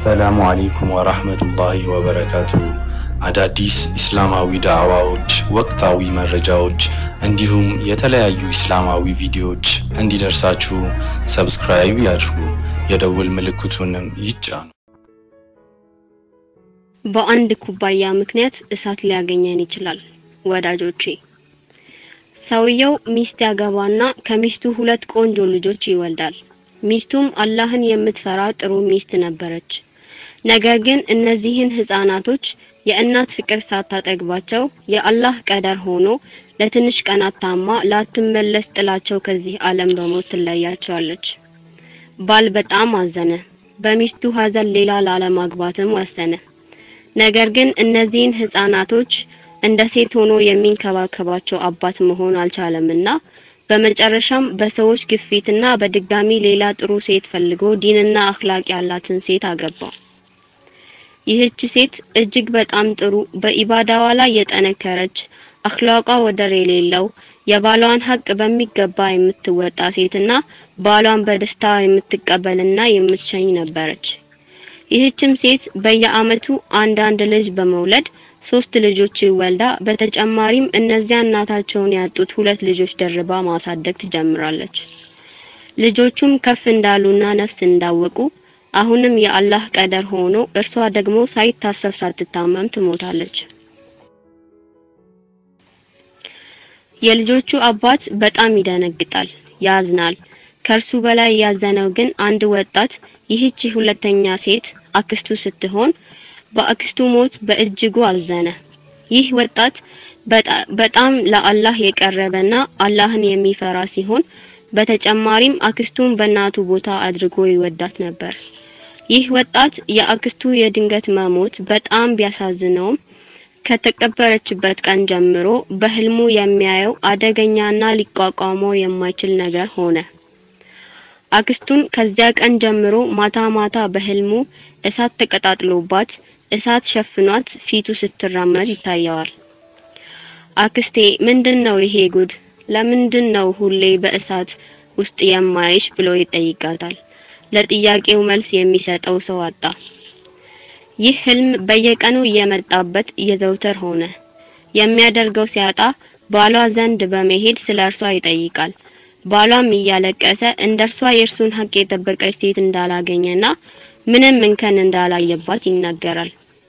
አሰላሙ አለይኩም ወራህመቱላሂ ወበረካቱ። አዳዲስ ኢስላማዊ ዳዕዋዎች፣ ወቅታዊ መረጃዎች እንዲሁም የተለያዩ ኢስላማዊ ቪዲዮዎች እንዲደርሳችሁ ሰብስክራይብ ያድርጉ፣ የደውል ምልክቱንም ይጫኑ። በአንድ ኩባያ ምክንያት እሳት ሊያገኘን ይችላል። ወዳጆቼ ሰውየው ሚስት ያገባና ከሚስቱ ሁለት ቆንጆ ልጆች ይወልዳል። ሚስቱም አላህን የምትፈራ ጥሩ ሚስት ነበረች። ነገር ግን እነዚህን ህፃናቶች የእናት ፍቅር ሳታጠግባቸው የአላህ ቀደር ሆኖ ለትንሽ ቀናት ታማ ላትመለስ ጥላቸው ከዚህ ዓለም በሞት ትለያቸዋለች። ባል በጣም አዘነ። በሚስቱ ሀዘን ሌላ ላለማግባትም ወሰነ። ነገር ግን እነዚህን ህፃናቶች እንደ ሴት ሆኖ የሚንከባከባቸው አባት መሆን አልቻለምና በመጨረሻም በሰዎች ግፊትና በድጋሚ ሌላ ጥሩ ሴት ፈልጎ ዲንና አኽላቅ ያላትን ሴት አገባ። ይህች ሴት እጅግ በጣም ጥሩ፣ በኢባዳዋ ላይ የጠነከረች፣ አኽላቋ ወደር የሌለው፣ የባሏን ሀቅ በሚገባ የምትወጣ ሴትና ባሏን በደስታ የምትቀበልና የምትሸኝ ነበረች። ይህችም ሴት በየአመቱ አንዳንድ ልጅ በመውለድ ሶስት ልጆች ወልዳ በተጨማሪም እነዚያ እናታቸውን ያጡት ሁለት ልጆች ደርባ ማሳደግ ትጀምራለች። ልጆቹም ከፍ እንዳሉና ነፍስ እንዳወቁ አሁንም የአላህ ቀደር ሆኖ እርሷ ደግሞ ሳይታሰብ ሳትታመም ትሞታለች። የልጆቹ አባት በጣም ይደነግጣል፣ ያዝናል። ከእርሱ በላይ ያዘነው ግን አንድ ወጣት ይህች ሁለተኛ ሴት አክስቱ ስትሆን በአክስቱ ሞት በእጅጉ አዘነ። ይህ ወጣት በጣም ለአላህ የቀረበና አላህን የሚፈራ ሲሆን በተጨማሪም አክስቱን በእናቱ ቦታ አድርጎ ይወዳት ነበር። ይህ ወጣት የአክስቱ የድንገት መሞት በጣም ቢያሳዝነውም ከተቀበረችበት ቀን ጀምሮ በህልሙ የሚያየው አደገኛና ሊቋቋመው የማይችል ነገር ሆነ። አክስቱን ከዚያ ቀን ጀምሮ ማታ ማታ በህልሙ እሳት ተቀጣጥሎባት እሳት ሸፍኗት ፊቱ ስትራመድ ይታየዋል። አክስቴ ምንድን ነው ይሄ ጉድ? ለምንድን ነው ሁሌ በእሳት ውስጥ የማይሽ ብሎ ይጠይቃታል። ለጥያቄው መልስ የሚሰጠው ሰው አጣ። ይህ ህልም በየቀኑ እየመጣበት እየዘውተር ሆነ። የሚያደርገው ሲያጣ ባሏ ዘንድ በመሄድ ስለ እርሷ ይጠይቃል። ባሏም እያለቀሰ እንደርሷ የእርሱን ሀቅ የጠበቀች ሴት እንዳላገኘና ምንም እንከን እንዳላየባት ይናገራል።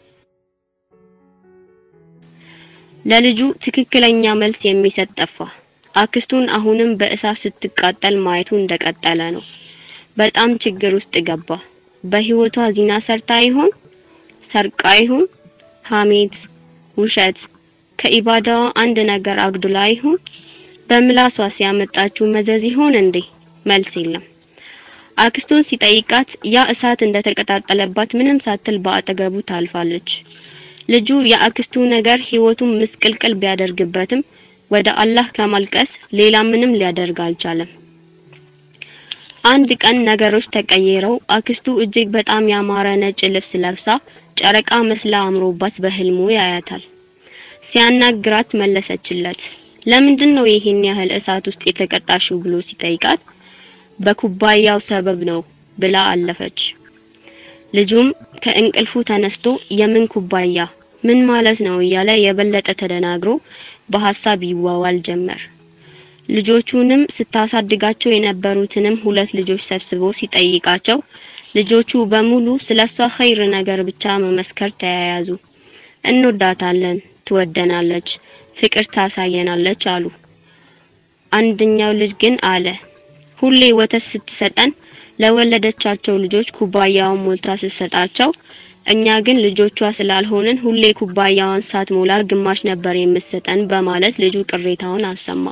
ለልጁ ትክክለኛ መልስ የሚሰጥ ጠፋ። አክስቱን አሁንም በእሳት ስትቃጠል ማየቱ እንደቀጠለ ነው። በጣም ችግር ውስጥ ገባ። በህይወቷ ዚና ሰርታ ይሆን? ሰርቃ ይሆን? ሐሜት፣ ውሸት፣ ከኢባዳዋ አንድ ነገር አግዱላ ይሆን? በምላሷ ሲያመጣችው መዘዝ ይሆን እንዴ? መልስ የለም። አክስቱን ሲጠይቃት ያ እሳት እንደተቀጣጠለባት ምንም ሳትል በአጠገቡ ታልፋለች። ልጁ የአክስቱ ነገር ህይወቱን ምስቅልቅል ቢያደርግበትም ወደ አላህ ከማልቀስ ሌላ ምንም ሊያደርግ አልቻለም። አንድ ቀን ነገሮች ተቀይረው አክስቱ እጅግ በጣም ያማረ ነጭ ልብስ ለብሳ ጨረቃ መስላ አምሮባት በህልሙ ያያታል። ሲያናግራት መለሰችለት። ለምንድን ነው ይሄን ያህል እሳት ውስጥ የተቀጣሽው ብሎ ሲጠይቃት በኩባያው ሰበብ ነው ብላ አለፈች። ልጁም ከእንቅልፉ ተነስቶ የምን ኩባያ ምን ማለት ነው እያለ የበለጠ ተደናግሮ በሐሳብ ይዋዋል ጀመር። ልጆቹንም ስታሳድጋቸው የነበሩትንም ሁለት ልጆች ሰብስቦ ሲጠይቃቸው ልጆቹ በሙሉ ስለሷ ኸይር ነገር ብቻ መመስከር ተያያዙ። እንወዳታለን፣ ትወደናለች፣ ፍቅር ታሳየናለች አሉ። አንደኛው ልጅ ግን አለ ሁሌ ወተት ስትሰጠን ለወለደቻቸው ልጆች ኩባያውን ሞልታ ስትሰጣቸው እኛ ግን ልጆቿ ስላልሆንን ሁሌ ኩባያዋን ሳትሞላ ግማሽ ነበር የምትሰጠን በማለት ልጁ ቅሬታውን አሰማ።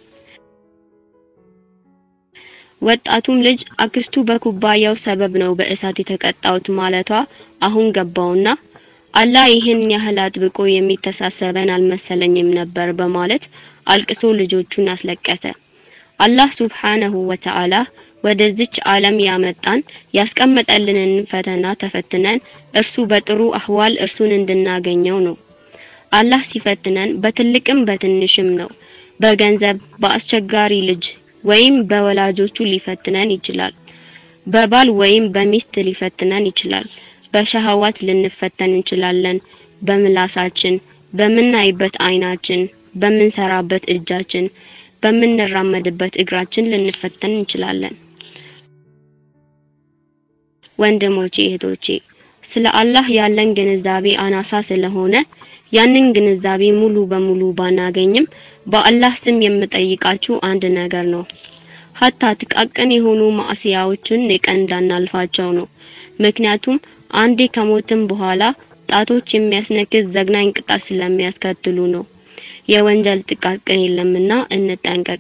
ወጣቱም ልጅ አክስቱ በኩባያው ሰበብ ነው በእሳት የተቀጣውት ማለቷ አሁን ገባውና አላህ ይህን ያህል አጥብቆ የሚተሳሰበን አልመሰለኝም ነበር በማለት አልቅሶ ልጆቹን አስለቀሰ። አላህ ሱብሓነሁ ወተዓላ ወደዚች ዓለም ያመጣን ያስቀመጠልንን ፈተና ተፈትነን እርሱ በጥሩ አህዋል እርሱን እንድናገኘው ነው። አላህ ሲፈትነን በትልቅም በትንሽም ነው። በገንዘብ፣ በአስቸጋሪ ልጅ ወይም በወላጆቹ ሊፈትነን ይችላል። በባል ወይም በሚስት ሊፈትነን ይችላል። በሸህዋት ልንፈተን እንችላለን። በምላሳችን፣ በምናይበት አይናችን፣ በምንሰራበት እጃችን፣ በምንራመድበት እግራችን ልንፈተን እንችላለን። ወንድሞቼ እህቶቼ፣ ስለ አላህ ያለን ግንዛቤ አናሳ ስለሆነ ያንን ግንዛቤ ሙሉ በሙሉ ባናገኝም በአላህ ስም የምጠይቃችሁ አንድ ነገር ነው። ሀታ ጥቃቅን የሆኑ ማዕሲያዎችን ንቀን እንዳናልፋቸው ነው። ምክንያቱም አንዴ ከሞትም በኋላ ጣቶች የሚያስነክስ ዘግናኝ ቅጣት ስለሚያስከትሉ ነው። የወንጀል ጥቃቅን የለምና እንጠንቀቅ።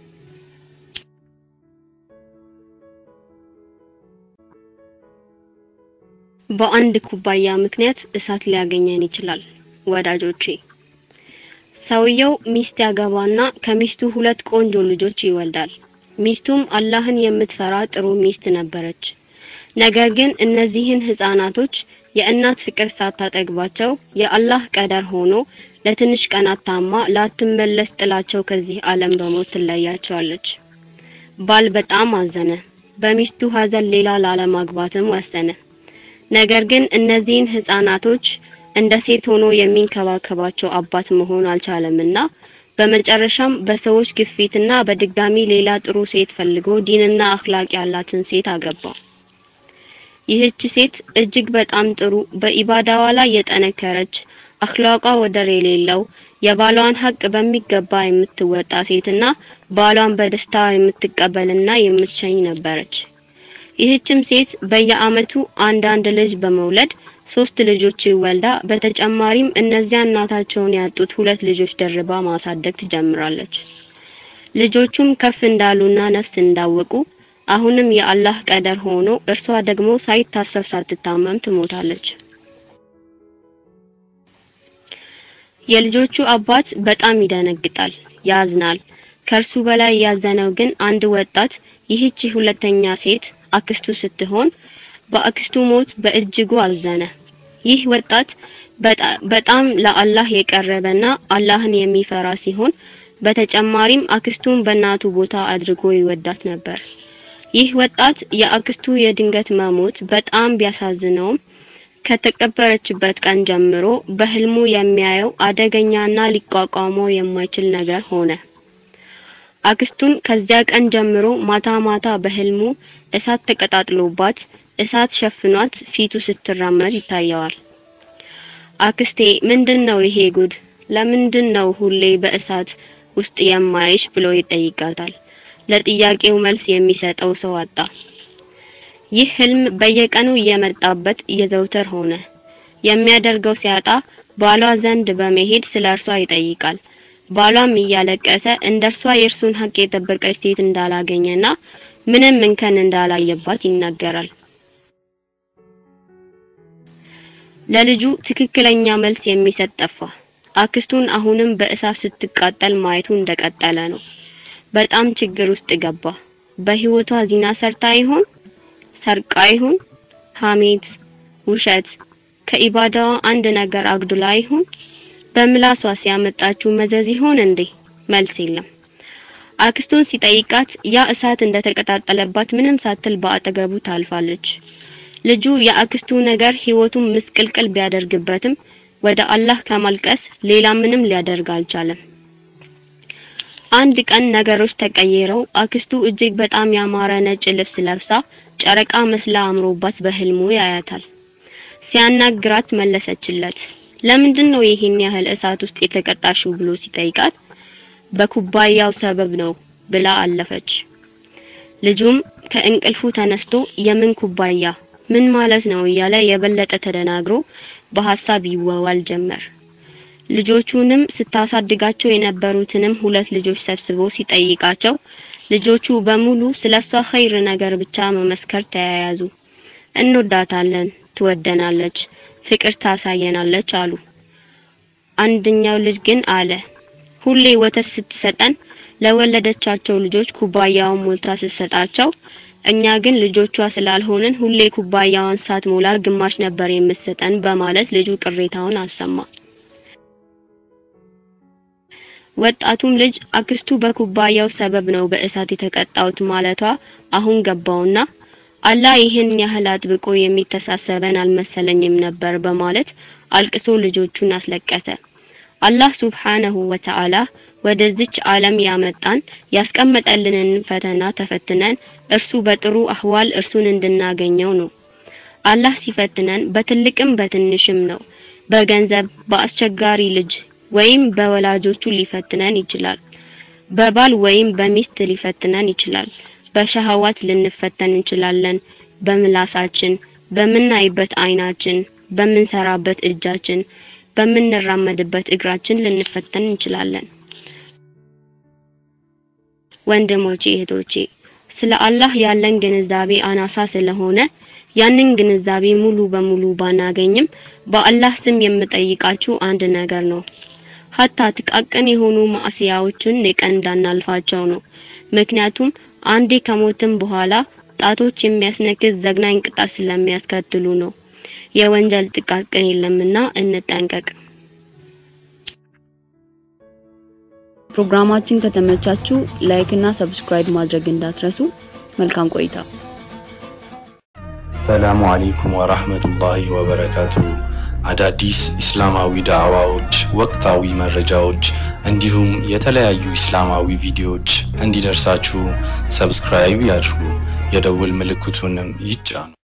በአንድ ኩባያ ምክንያት እሳት ሊያገኘን ይችላል። ወዳጆቼ ሰውየው ሚስት ያገባና ከሚስቱ ሁለት ቆንጆ ልጆች ይወልዳል። ሚስቱም አላህን የምትፈራ ጥሩ ሚስት ነበረች። ነገር ግን እነዚህን ህፃናቶች የእናት ፍቅር ሳታጠግባቸው የአላህ ቀደር ሆኖ ለትንሽ ቀናት ታማ ላትመለስ ጥላቸው ከዚህ ዓለም በሞት ትለያቸዋለች። ባል በጣም አዘነ። በሚስቱ ሀዘን ሌላ ላለማግባትም ወሰነ። ነገር ግን እነዚህን ህፃናቶች እንደ ሴት ሆኖ የሚንከባከባቸው አባት መሆን አልቻለምና በመጨረሻም በሰዎች ግፊትና በድጋሚ ሌላ ጥሩ ሴት ፈልጎ ዲንና አኽላቅ ያላትን ሴት አገባ። ይህች ሴት እጅግ በጣም ጥሩ፣ በኢባዳዋ ላይ የጠነከረች፣ አኽላቋ ወደር የሌለው፣ የባሏን ሀቅ በሚገባ የምትወጣ ሴትና ባሏን በደስታ የምትቀበልና የምትሸኝ ነበረች። ይህችም ሴት በየአመቱ አንዳንድ ልጅ በመውለድ ሶስት ልጆች ወልዳ በተጨማሪም እነዚያ እናታቸውን ያጡት ሁለት ልጆች ደርባ ማሳደግ ትጀምራለች። ልጆቹም ከፍ እንዳሉና ነፍስ እንዳወቁ አሁንም የአላህ ቀደር ሆኖ እርሷ ደግሞ ሳይታሰብ ሳትታመም ትሞታለች። የልጆቹ አባት በጣም ይደነግጣል፣ ያዝናል። ከእርሱ በላይ ያዘነው ግን አንድ ወጣት ይህች ሁለተኛ ሴት አክስቱ ስትሆን በአክስቱ ሞት በእጅጉ አዘነ። ይህ ወጣት በጣም ለአላህ የቀረበና አላህን የሚፈራ ሲሆን በተጨማሪም አክስቱን በእናቱ ቦታ አድርጎ ይወዳት ነበር። ይህ ወጣት የአክስቱ የድንገት መሞት በጣም ቢያሳዝነውም ከተቀበረችበት ቀን ጀምሮ በህልሙ የሚያየው አደገኛና ሊቋቋመው የማይችል ነገር ሆነ። አክስቱን ከዚያ ቀን ጀምሮ ማታ ማታ በህልሙ እሳት ተቀጣጥሎባት እሳት ሸፍኗት ፊቱ ስትራመድ ይታየዋል። አክስቴ ምንድን ነው ይሄ ጉድ? ለምንድን ነው ሁሌ በእሳት ውስጥ የማይሽ ብሎ ይጠይቃታል። ለጥያቄው መልስ የሚሰጠው ሰው አጣ። ይህ ህልም በየቀኑ እየመጣበት እየዘውተር ሆነ። የሚያደርገው ሲያጣ ባሏ ዘንድ በመሄድ ስለ እርሷ ይጠይቃል። ባሏም እያለቀሰ እንደርሷ የእርሱን ሀቅ የጠበቀች ሴት እንዳላገኘና ምንም እንከን እንዳላየባት ይናገራል። ለልጁ ትክክለኛ መልስ የሚሰጥ ጠፋ። አክስቱን አሁንም በእሳት ስትቃጠል ማየቱ እንደቀጠለ ነው። በጣም ችግር ውስጥ ገባ። በህይወቷ ዚና ሰርታ ይሆን? ሰርቃ ይሆን? ሐሜት፣ ውሸት፣ ከኢባዳዋ አንድ ነገር አግዱላ ይሆን? በምላሷ ሲያመጣችው መዘዝ ይሆን እንዴ? መልስ የለም። አክስቱን ሲጠይቃት ያ እሳት እንደተቀጣጠለባት ምንም ሳትል በአጠገቡ ታልፋለች። ልጁ የአክስቱ ነገር ህይወቱን ምስቅልቅል ቢያደርግበትም ወደ አላህ ከማልቀስ ሌላ ምንም ሊያደርግ አልቻለም። አንድ ቀን ነገሮች ተቀይረው አክስቱ እጅግ በጣም ያማረ ነጭ ልብስ ለብሳ ጨረቃ መስላ አምሮባት በህልሙ ያያታል። ሲያናግራት መለሰችለት። ለምንድን ነው ይሄን ያህል እሳት ውስጥ የተቀጣሽው ብሎ ሲጠይቃት በኩባያው ሰበብ ነው ብላ አለፈች። ልጁም ከእንቅልፉ ተነስቶ የምን ኩባያ ምን ማለት ነው እያለ የበለጠ ተደናግሮ በሐሳብ ይወዋል ጀመር። ልጆቹንም ስታሳድጋቸው የነበሩትንም ሁለት ልጆች ሰብስቦ ሲጠይቃቸው ልጆቹ በሙሉ ስለሷ ኸይር ነገር ብቻ መመስከር ተያያዙ። እንወዳታለን፣ ትወደናለች፣ ፍቅር ታሳየናለች አሉ። አንደኛው ልጅ ግን አለ ሁሌ ወተት ስትሰጠን ለወለደቻቸው ልጆች ኩባያውን ሞልታ ስትሰጣቸው እኛ ግን ልጆቿ ስላልሆንን ሁሌ ኩባያዋን ሳትሞላ ግማሽ ነበር የምትሰጠን በማለት ልጁ ቅሬታውን አሰማ። ወጣቱም ልጅ አክስቱ በኩባያው ሰበብ ነው በእሳት የተቀጣውት ማለቷ አሁን ገባውና አላህ ይህን ያህል አጥብቆ የሚተሳሰበን አልመሰለኝም ነበር በማለት አልቅሶ ልጆቹን አስለቀሰ። አላህ ሱብሓነሁ ወተዓላ ወደዚች ዓለም ያመጣን ያስቀመጠልንን ፈተና ተፈትነን እርሱ በጥሩ አህዋል እርሱን እንድናገኘው ነው። አላህ ሲፈትነን በትልቅም በትንሽም ነው። በገንዘብ፣ በአስቸጋሪ ልጅ ወይም በወላጆቹ ሊፈትነን ይችላል። በባል ወይም በሚስት ሊፈትነን ይችላል። በሸሃዋት ልንፈተን እንችላለን። በምላሳችን፣ በምናይበት አይናችን፣ በምንሰራበት እጃችን፣ በምንራመድበት እግራችን ልንፈተን እንችላለን። ወንድሞቼ እህቶቼ፣ ስለ አላህ ያለን ግንዛቤ አናሳ ስለሆነ ያንን ግንዛቤ ሙሉ በሙሉ ባናገኝም በአላህ ስም የምጠይቃችሁ አንድ ነገር ነው። ሀታ ጥቃቅን የሆኑ ማዕሲያዎችን ንቀን እንዳናልፋቸው ነው። ምክንያቱም አንዴ ከሞትም በኋላ ጣቶች የሚያስነክስ ዘግናኝ ቅጣት ስለሚያስከትሉ ነው። የወንጀል ጥቃቅን የለምና እንጠንቀቅ። ፕሮግራማችን ከተመቻችሁ ላይክ እና ሰብስክራይብ ማድረግ እንዳትረሱ። መልካም ቆይታ። ሰላሙ አለይኩም ወራህመቱላሂ ወበረካቱ። አዳዲስ እስላማዊ ዳዕዋዎች፣ ወቅታዊ መረጃዎች እንዲሁም የተለያዩ እስላማዊ ቪዲዮዎች እንዲደርሳችሁ ሰብስክራይብ ያድርጉ፣ የደውል ምልክቱንም ይጫኑ።